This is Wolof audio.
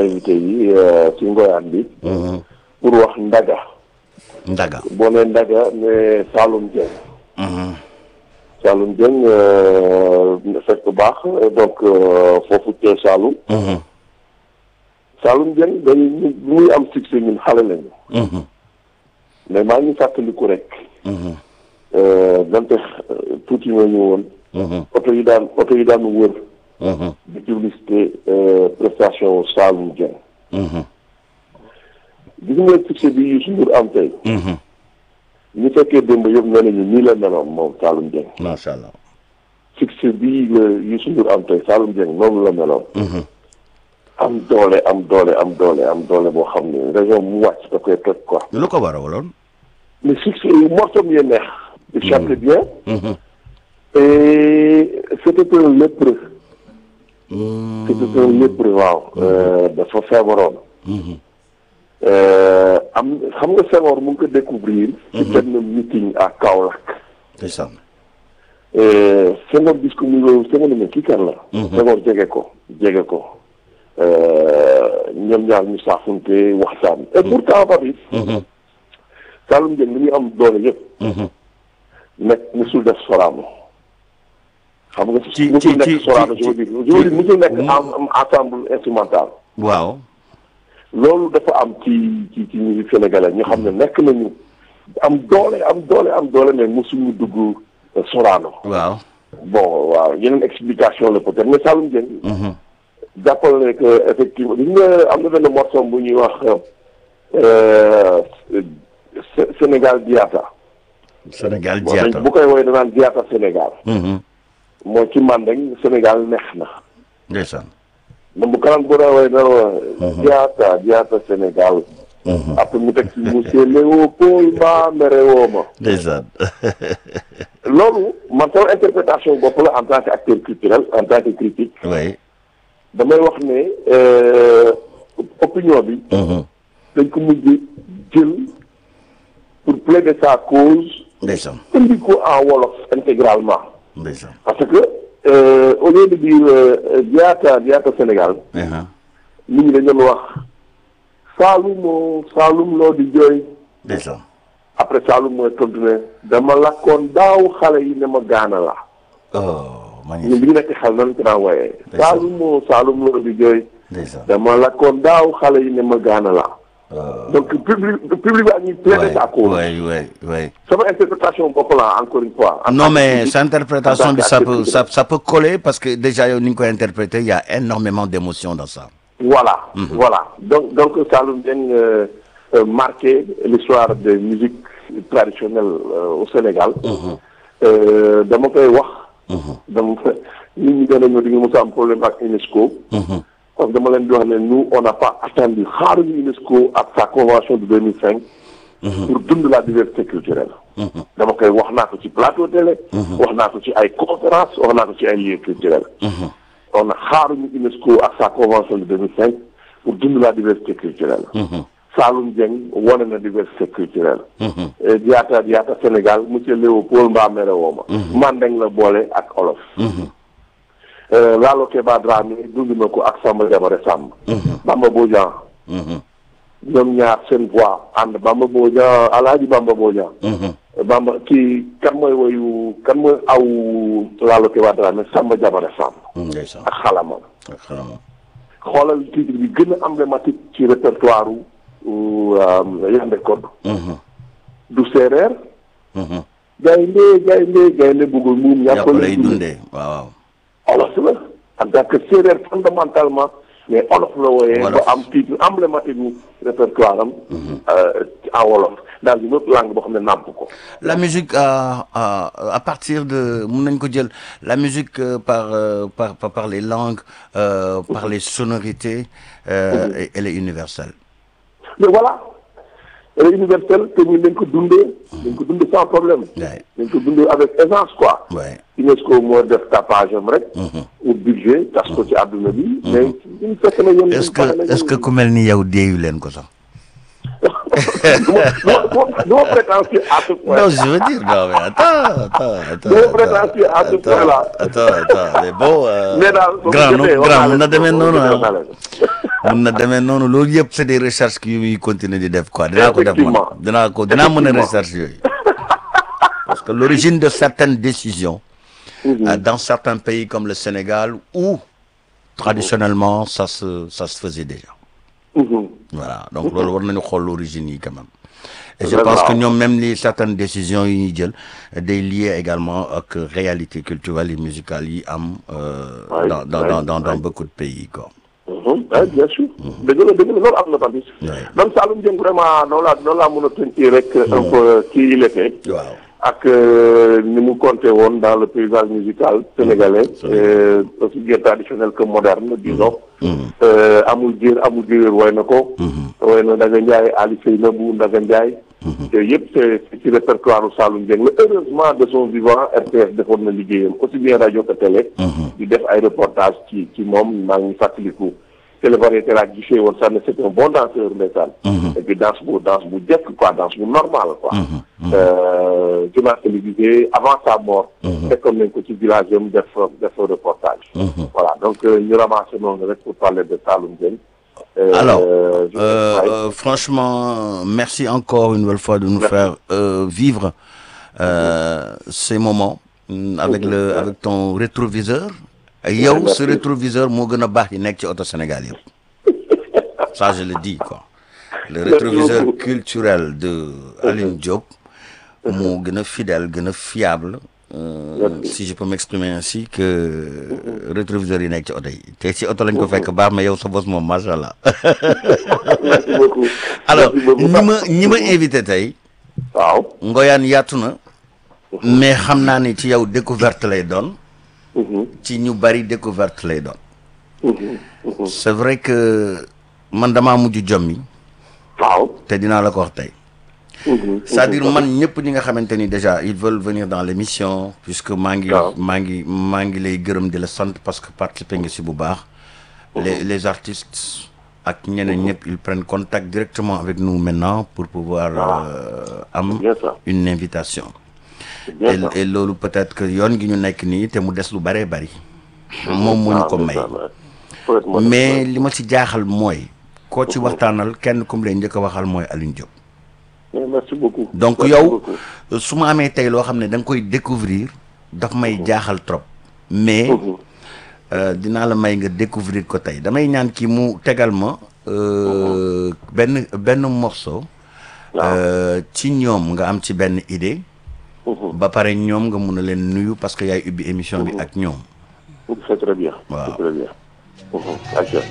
invité yi ci ngoyaan bi pour wax ndaga Ndaga. boo ne ndaga ne Saloum Dieng Mhm. Saloum Dieng fekk baax donc foofu ca Saloum Mhm. Saloum Dieng day bu muy am succès ñun xale lañu Mhm. mais maa ngi fàttaliku rek Mhm. donte tuuti nga ñu woon Mhm. oto yi daan oto yi daan wër Mhm. di publicité prestation Saloum Dieng Mhm. gis nga succès bi Youssou Ndour am tey Mhm. ñu fekkee démb yëpp nee nañu nii la meloon moom Saloum Dieng macha allah. succès bii la Youssou Ndour am tey Saloum Dieng noonu la meloon Mhm. am doole am doole am doole am doole boo xam ne région mu wàcc da koy toj quoi lu ko waraloon. mais succès yi morceau yi neex il chantait bien Mhm. et c'était un lépreux Mhm. c'était un lépreux waaw dafa feebaroon Mhm. am xam nga Senghor mu ngi ko découvrir ci benn meeting à Kaolack ndeysaan. Senghor gis ko muy loolu Senghor ne mais kii kan la Senghor jege ko jege ko ñoom ñaar ñu saafunte waxtaan et pourtant Papis Mhm. Saloum Dieng li muy am doole yëpp Mhm. nekk musul def Sorano xam nga ci- musul ci- nekk ci- Sorano ci- je veux dire ci- je veux dire musul nekk mu- en ensemble instrumental waaw. loolu dafa am ci ci ci musique sénégalaise ñu xam ne nekk nañu am doole am doole am doole mais musuñu dugg Sorano waaw. bon waaw yeneen explication la peut-être mais Saloum Dieng Mhm. jàppal ne que effectivement gis nga am na benn morceau bu ñuy wax euh, Sé- Sénégal Diatta Sénégal bon jiyaata. bu koy woowee danaan Diatta Sénégal Mhm. mooy ci mandeng Sénégal neex na ndeysaan. mais bu kanam bu rawee dana Diatta Diatta Sénégal Mhm. après mu teg ci monsieur Léopold Ba mere woo ma ndeysaan. loolu man sama interprétation bopp la en tant qu'acteur culturel en tant que critique oui. damay wax ne euh, opinion bi Mhm. dañ ko mujj jël pour plaider sa cause ndeysaan. indi ko en wolof intégralement ndeysaan. parce que euh, au lieu de dire euh, Diatta Diatta Sénégal Mhm. nit ñi dañ doon wax Saalum Saalum loo di jooy ndeysaan. après Saalum mooy tontu ne dama lakkoon daaw xale yi ne ma gaana la oh ñun magnifique. bi ñu nekk xel nan ko daan wooyee Ndeysaan. Saalum Saalum loo di jooy ndeysaan. dama lakkoon daaw xale yi ne ma gaana la Oh. donc public public bi ak ñuy plaider sa cause oui oui oui. sama interprétation bopp la encore une fois. En non tant que mais critique, sa interprétation en tant bi ça qu'acteur peut ça, culturel. ça peut coller parce que déjà yow ni nga koy interpréter il y a énormément d'émotions dans ça. Voilà, voilà. Donc, donc Saloum Dieng euh, euh, marqué l'histoire de musique traditionnelle euh, au Sénégal. Euh, dama koy wax. dama nit ñi dana ñëw di nga mos a am problème ak UNESCO. parce que dama leen di wax ne nous on n'a pas attendu xaaruñu UNESCO ak sa convention de 2005. pour dund la diversité culturelle. dama koy wax naa ko ci plateau télé. wax naa ko ci ay conférence wax naa ko ci ay lieux culturels. on a xaaruñu UNESCO ak sa convention de 2005 pour dund la diversité culturelle. Saloum Dieng wane na diversité culturelle. et Diatta Diatta Sénégal monsieur Léopold Mbamere Woma. Mandeng la boole ak olof. Euh, Lalo Keba Dramé dund na ko ak Samba Jabare Samb. Bamba Bodian. ñoom ñaar seen voix ànd Bamba Bodian Alaaji Bamba Bodian. Bamba kii kan mooy woyu kan mooy aw Lalo Keba Dramé Samba Jabare Samb. ndeysaan ak xalamam. ak xalam. xoolal titre bi gën a emblématique ci répertoire u Yandé Codou du séeréer gaynde gaynde gaynde bëggul muum yàpp ñàpp lay dundee waaw waaw. olof la en tant que séeréer fondamentalement mais olof la wooyee ba Wolof. am titre emblématique bu répertoire am euh, en wolof dans une autre langue boo xam ne nàmp ko la musique à à à partir de mun nañ ko jël la musique euh, par euh, par par par les langues euh, par les sonorités euh, et- elle est universelle. mais voilà elle est universelle te ñun dañ ko dundee dañ ko dundee sans problème Ouais. dañ ko dundee avec aisance quoi Ouais. UNESCO moo def tapage am rek. ou budget tas ko ci àdduna bi. mais ñu fekk na ñoom. est-ce que est-ce que ku mel ni yow deeyu leen ko sax. du ma prétentieux à ce point. non je veux dire non mais attends attends attends Du ma prétentieux à ce attends, point-là. attends attends mais bon euh, mais daal soo ko grand jotee nu- grand mun na wax demee naa noonu leen ko, ah wax naa leen. mun na demee noonu loolu yëpp c'est des recherches yu muy continuer di def quoi dinaa ko def man Effectivement. dinaa ko dinaa mën a Effectivement. recherche yooyu parce que l'origine de certaines décisions euh, dans certains pays comme le Sénégal où traditionnellement ça se ça se faisait déjà Mhm. voilà donc loolu war nañu xool l'origine yi quand même et je Vraiment. pense que ñoom même li certaines décisions yi ñuy jël day lié également ak réalité culturelle et musicale yi am euh, Ouais, dans dans ouais, dans dans dans ouais. beaucoup de pays quoi Mhm. Ouais, bien sûr. dëgg la dëgg la loolu am na tamit. Ouais. donc Saloum Dieng vraiment noonu laa noonu laa mën a tënkee rek. un peu qui il était. waaw ak euh, ni mu compté woon dans le paysage musical sénégalais. euh, aussi bien traditionnel que moderne disons. Euh, amul jiir amul jiir woy na ko. woy na Ndaga Ndiaye Ali Seynabou Ndaga Ndiaye. yooyu yëpp c'est c'est ci répertoire u Saloum Dieng la heureusement de son vivant RTS defoon na liggéeyam aussi bien rajo que télé. di def ay reportage ci ci moom maa ngi fàttaliku. télévariété laa gisee woon sax ne c'est un bon danseur ndeysaan. et puis danse bu danse bu jekk quoi danse bu normal quoi. Euh, journal télévisé avant sa mort. fekkoon nañ ko ci village am def def reportage. voilà donc euh, ñu ramassé noonu rek pour parler de Saloum Dieng. Euh, Alors, je- euh, ouais. euh, franchement, merci encore une nouvelle fois de nous faire euh, vivre euh, ces moments mm, avec le avec ton rétroviseur. yow merci. ce rétroviseur moo gën a baax yi nekk ci auto Sénégal yëpp ça je le dis quoi. le Merci rétroviseur beaucoup. culturel de Aline Diop moo gën a fidèle gën a fiable. euh, Merci. si je peux m'exprimer ainsi que rétroviseur yi nekk ci oto yi te ci oto lañ ko fekk baax mais yow sa bos moom macha allah. merci beaucoup. alors Merci beaucoup. ñi ma ñi ma invité tey waaw. ngoyaan yaatu na mais xam naa ni ci yow découverte lay doon Mhm. ci ñu bari découverte lay doon Mhm. Mhm. c'est vrai que man damaa mujj jommi waaw. te dinaa la ko wax tey Mhm. c'est-à-dire man ñëpp ñi nga xamante ni déjà ils veulent venir dans l'émission puisque maa ngi Waaw. maa ngi maa ngi lay gërëm di la sant parce que participer nga si bu baax les les artistes ak ñeneen ñëpp ils prennent contact directement avec nous maintenant pour pouvoir euh, am bien ça. une invitation C'est bien et, ça. et loolu peut-être que yoon gi ñu nekk nii te mu des lu bëree bëri moom moo ñu ko may mais li ma ci jaaxal mooy koo ci waxtaanal kenn comme lay njëkk a waxal mooy Alioune Diop Mais merci beaucoup. donc Merci yow beaucoup. su ma amee tey loo xam ne da nga koy découvrir daf may jaaxal trop mais Mhm. euh, dinaa la may nga découvrir ko tey damay ñaan kii mu tegal ma euh, benn benn morceau euh, ci ñoom nga am ci benn idée Mhm. ba pare ñoom nga mun a leen nuyu parce que yaay ubbi émission bi ak ñoom C'est très bien. Waaw. C'est très bien. Mhm. Ok.